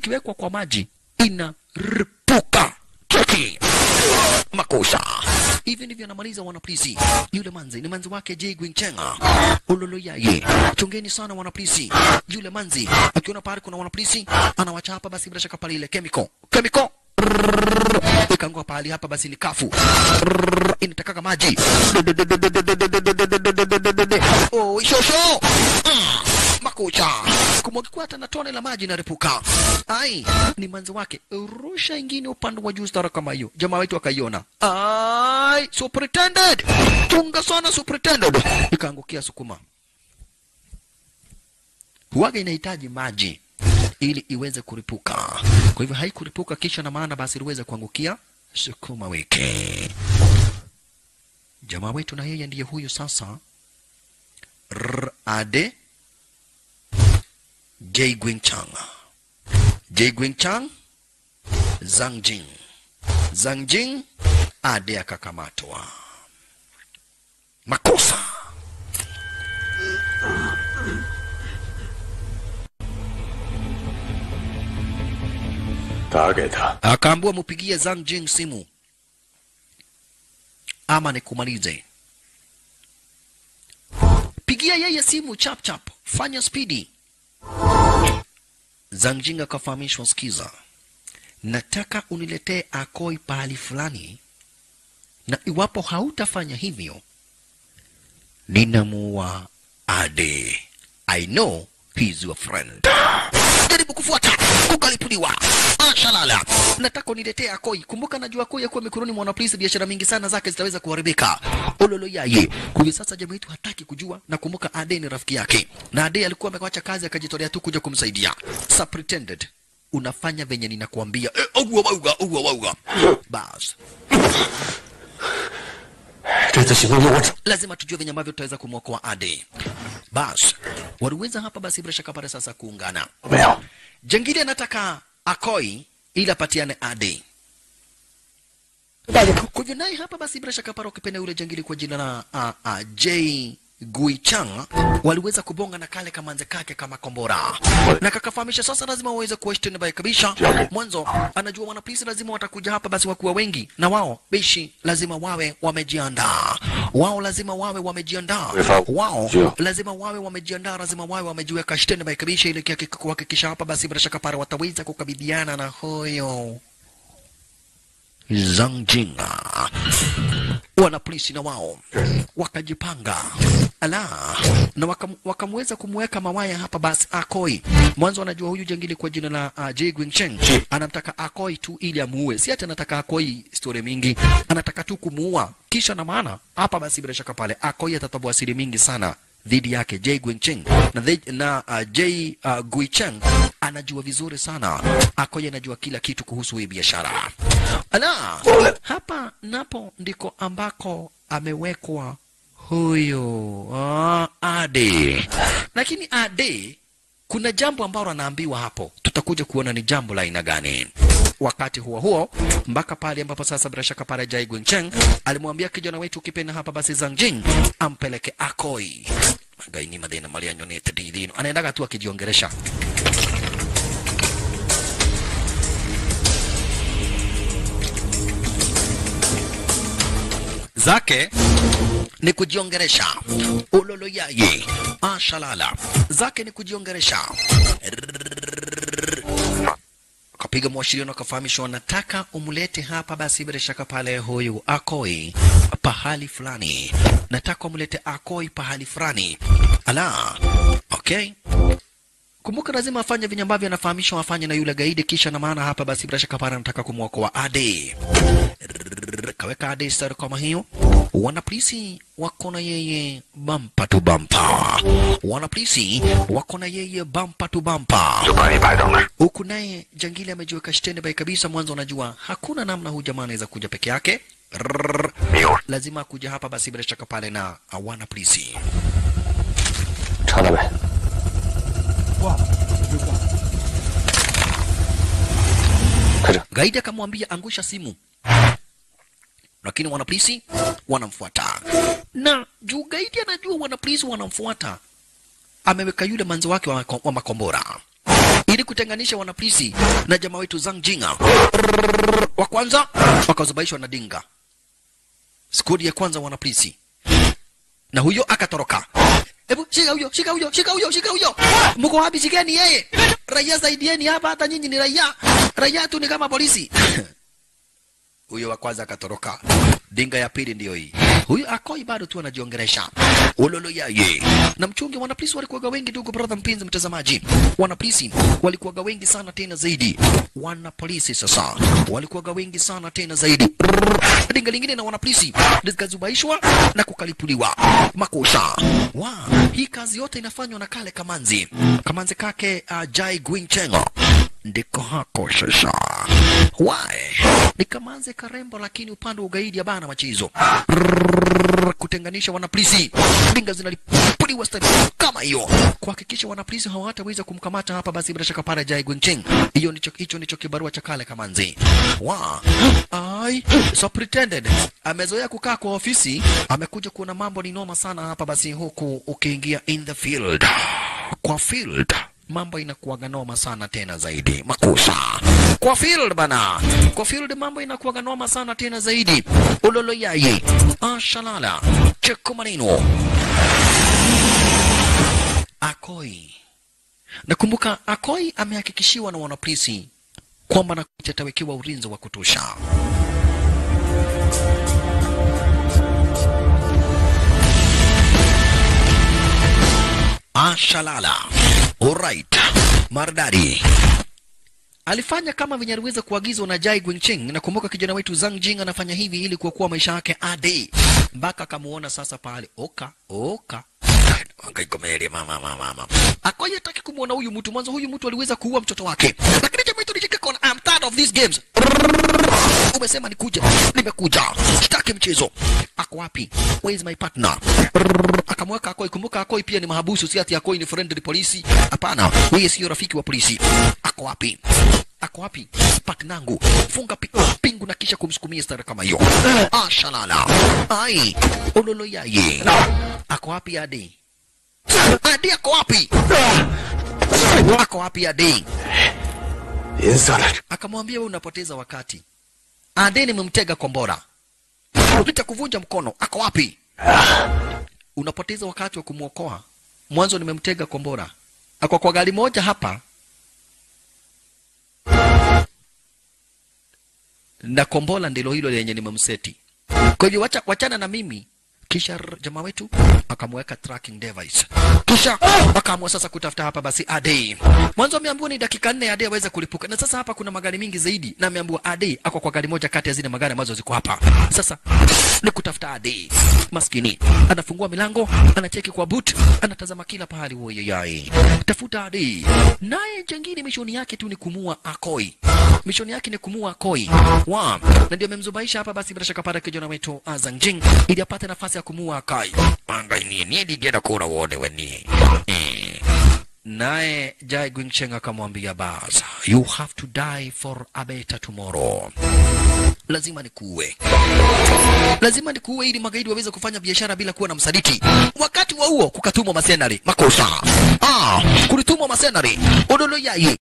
ikiwekwa kwa maji inaripuka. Cheki makosa hivi ndivyo anamaliza wanapolisi. Yule manzi ni manzi wake Jay Gwingchenga ulolo yaye. Chungeni sana wanapolisi. Yule manzi akiona pale kuna wanapolisi anawachapa, basi bila shaka pale ile chemical chemical ikangua pahali hapa, basi ni kafu inatakaga maji oh, shosho Mm, makucha kumwagikwa hata na tone la maji inarepuka. Ai, ni manzi wake, rusha ingine upande wa juu stara kama hiyo. Jamaa wetu akaiona. Ai, superintendent, chunga sana superintendent. Ikaangukia sukuma. Huwaga inahitaji maji ili iweze kuripuka. Kwa hivyo haikuripuka kisha na maana basi iliweza kuangukia sukuma wiki. Jamaa wetu na yeye ndiye huyu sasa. R ade Jay Gwingchang. Jay Gwingchang Zhang Jing. Zhang Jing ade akakamatwa. Makosa. Akaambiwa mupigie Zhang Jing simu ama nikumalize. Pigia yeye simu chap chap, fanya spidi. Zhang Jing akafahamishwa, sikiza, nataka uniletee Akoi pahali fulani, na iwapo hautafanya hivyo ninamuua Ade. I know he's your friend. Jaribu kufuata, ukalipuliwa. Ashalala, nataka uniletee Akoi. Kumbuka najua Akoi akuwa mikononi mwa wanapolisi, biashara mingi sana zake zitaweza kuharibika. Ololo yaye, kwa sasa jamaa yetu hataki kujua, na kumbuka Ade ni rafiki yake, na Ade alikuwa amewacha kazi akajitolea tu kuja kumsaidia. Superintendent, unafanya venye ninakuambia. Eh, ogwa wauga, ogwa wauga. Bas, 这次行动由我指 lazima tujue venye ambavyo tutaweza kumwokoa Ade. Bas, waliweza hapa basi bila shaka pale sasa kuungana. 没有？ Jengine anataka Akoi ili apatiane Ade. 带着头， Kwa hivyo naye hapa basi bila shaka pale ukipenda yule jangili kwa jina la uh, uh, J Guichang waliweza kubonga na kale kamanze kake kama kombora na kakafahamisha sasa lazima waweze kuwa standby kabisa. Mwanzo anajua wanapolisi lazima watakuja hapa, basi wakuwa wengi na wao bishi lazima wawe wamejiandaa, wao lazima wawe wamejiandaa, wao lazima wawe wamejiandaa, lazima wawe wamejiweka standby kabisa, ili kia- kuhakikisha hapa basi bila shaka pale wataweza kukabiliana na huyo Zhang Jinga. Wanapolisi na wao wakajipanga ala na wakam, wakamweza kumweka mawaya hapa basi Akoi. Mwanzo anajua huyu jangili kwa jina la uh, Jay Guingcheng anamtaka Akoi tu ili amuue, si ati anataka Akoi story mingi, anataka tu kumuua. Kisha na maana hapa basi bila shaka pale Akoi atatoboa siri mingi sana dhidi yake Jay Guingcheng na, the, na uh, Jay uh, Guicheng anajua vizuri sana. Akoi anajua kila kitu kuhusu hii biashara. Ala, hapa napo ndiko ambako amewekwa huyo ah, Ade. Lakini Ade, kuna jambo ambalo anaambiwa hapo, tutakuja kuona ni jambo la aina gani. Wakati huo huo, mpaka pale ambapo sasa bila shaka pale Jai Guingcheng alimwambia kijana wetu ukipenda hapa basi Zhang Jing ampeleke Akoi magaini madena malia nyonete dilino, anaendaga tu akijiongeresha zake ni kujiongeresha ulolo yaye ashalala zake ni kujiongeresha akapiga mwashiriano akafahamishwa wanataka umlete hapa basi bila shaka pale huyu akoi pahali fulani nataka umlete akoi pahali fulani ala okay kumbuka lazima afanye vinye ambavyo anafahamishwa afanye na yule gaidi kisha na maana hapa basi bila shaka pale anataka kumwokoa ade kaweka ade star kama hiyo wanapolisi wako na yeye bampa tu bampa wanapolisi wako na yeye bampa tu bampa 就把你摆等那儿。 huku naye jangili amejiweka standby kabisa mwanzo anajua hakuna namna huyu jamaa anaweza kuja peke yake Rrrr. 没有， lazima akuja hapa basi bila shaka pale na uh, wana polisi 查到没？ gaidi akamwambia angusha simu lakini wanapolisi wanamfuata na juu gaidi anajua wanapolisi wanamfuata ameweka yule manzi wake wa, wa makombora ili kutenganisha wanapolisi na jamaa wetu Zhang Jinga. Wa kwanza wakazubaishwa na dinga, skudi ya kwanza wanapolisi, na huyo akatoroka. Hebu shika huyo, shika huyo, shika huyo, shika huyo. Mko wapi? Shikeni yeye. Raia saidieni hapa, hata nyinyi ni raia. Raia tu ni kama polisi. Huyo wa kwanza akatoroka. Dinga ya pili ndiyo hii. Huyu akoi bado tu anajiongeresha. Ulolo yaye. Na mchungi wanapolisi walikuwaga wengi ndugu brother mpenzi mtazamaji. Wanapolisi walikuwaga wengi sana tena zaidi. Wanapolisi sasa walikuwaga wengi sana tena zaidi. Brrr. Dinga lingine na wanapolisi likazubaishwa na kukalipuliwa makosa. Wa, hii kazi yote inafanywa na kale Kamanzi. Kamanzi kake uh, Jai Gwingchengo ndiko hako sasa. Why? Ni Kamanzi karembo, lakini upande wa ugaidi bana machizo Rrrr, kutenganisha wanapolisi, dinga zinalipuliwa stadi kama hiyo, kuhakikisha wanapolisi hawataweza kumkamata hapa. Basi bila shaka pale Jai Gwingcheng, hiyo ndicho hicho ndicho kibarua cha kale Kamanzi. Wa ai superintendent amezoea kukaa kwa ofisi, amekuja kuona mambo ni noma sana hapa. Basi huku ukiingia in the field, kwa field mambo inakuwaga noma sana tena zaidi. Makosa kwa field bana, kwa field mambo inakuwaga noma sana tena zaidi. Ulolo yaye ashalala cheko maneno Akoi. Nakumbuka Akoi amehakikishiwa na wanapolisi kwamba na atawekewa ulinzi wa kutosha. Ashalala. Alright. Maridadi. Alifanya kama venye aliweza kuagizwa na Jai Gwingcheng. Nakumbuka kijana wetu Zhang Jing anafanya hivi ili kuokoa maisha yake ade, mpaka akamuona sasa pale oka oka Angaikomelia mama mama mama. Akoye hataki kumuona huyu mtu mwanzo, huyu mtu aliweza kuua mtoto wake, lakini jamaa yetu nishike kona, I'm tired of these games. Umesema nikuja, nimekuja, sitaki mchezo. Ako wapi? Where is my partner? Akamweka Akoi. Kumbuka Akoi pia ni mahabusu, si ati Akoi ni friendly polisi. Hapana, yeye sio rafiki wa polisi. Ako wapi? Ako wapi? Partnangu, funga pi pingu na kisha kumsukumia stara kama hiyo. Ah, shalala. Ai, ololo yaye. Ako wapi Adi? Adi ako wapi? Ako wapi Adi? 银色的 Akamwambia wewe unapoteza wakati. Adi nimemtega kombora. Nitakuvunja mkono. Ako wapi? Unapoteza wakati wa kumwokoa. Mwanzo nimemtega kombora. Ako kwa gari moja hapa. Na kombola ndilo hilo lenye nimemseti. Kwa hivyo wacha, wachana na mimi. Kisha r- jamaa wetu akamweka tracking device, kisha akaamua sasa kutafuta hapa basi Ade. Mwanzo ameambiwa ni dakika nne Ade aweze kulipuka, na sasa hapa kuna magari mingi zaidi, na ameambiwa Ade ako kwa gari moja kati ya zile magari ambazo ziko hapa. Sasa ni kutafuta Ade. Maskini anafungua milango, anacheki kwa boot, anatazama kila pahali, woye yai, tafuta Ade. Naye jengine mishoni yake tu ni kumua Akoi, mishoni yake ni kumua Akoi wa na ndio amemzubaisha hapa basi, bila shaka pata kijana wetu Azang Jing ili apate nafasi ya kumua Akai. Anga ni ni digera kura wone weni eh. Naye Jai Gwingcheng akamwambia bas, you have to die for a better tomorrow. Lazima nikuue, lazima nikuue ili magaidi waweze kufanya biashara bila kuwa na msaliti. Wakati wa huo kukatumwa masenari makosa, ah, kulitumwa masenari odolo yaye